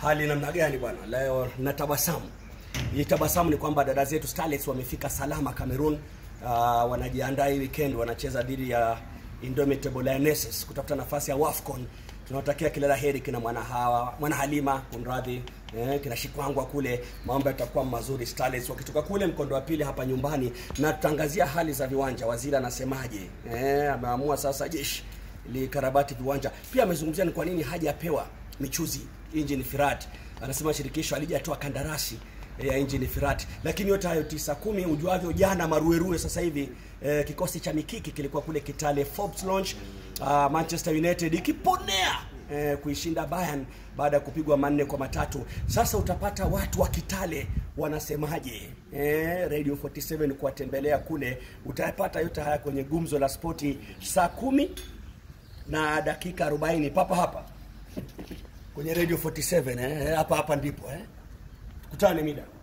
Hali namna gani bwana? Leo na tabasamu. Hii tabasamu ni kwamba dada zetu Starlets wamefika salama Cameroon. Uh, wanajiandaa hii weekend wanacheza dhidi ya Indomitable Lionesses kutafuta nafasi ya WAFCON. Tunawatakia kila la heri kina mwana hawa, mwana Halima kunradhi, eh, kina Shikwangwa kule, mambo yatakuwa mazuri Starlets wakitoka kule mkondo wa pili hapa nyumbani, na tutangazia hali za viwanja. Waziri anasemaje? Eh, ameamua sasa jeshi likarabati viwanja. Pia amezungumzia ni kwa nini hajapewa michuzi engine Firat. Anasema shirikisho alijatoa kandarasi ya engine Firat, lakini yote hayo tisa kumi, ujuavyo, jana maruerue sasa hivi eh, kikosi cha mikiki kilikuwa kule Kitale Forbes Lounge, uh, Manchester United ikiponea eh, kuishinda Bayern baada ya kupigwa manne kwa matatu. Sasa utapata watu wa Kitale wanasemaje, eh, Radio 47 kuwatembelea kule, utayapata yote haya kwenye gumzo la spoti saa kumi na dakika 40 papa hapa kwenye Radio 47 eh, hapa hapa ndipo eh. Tukutane mida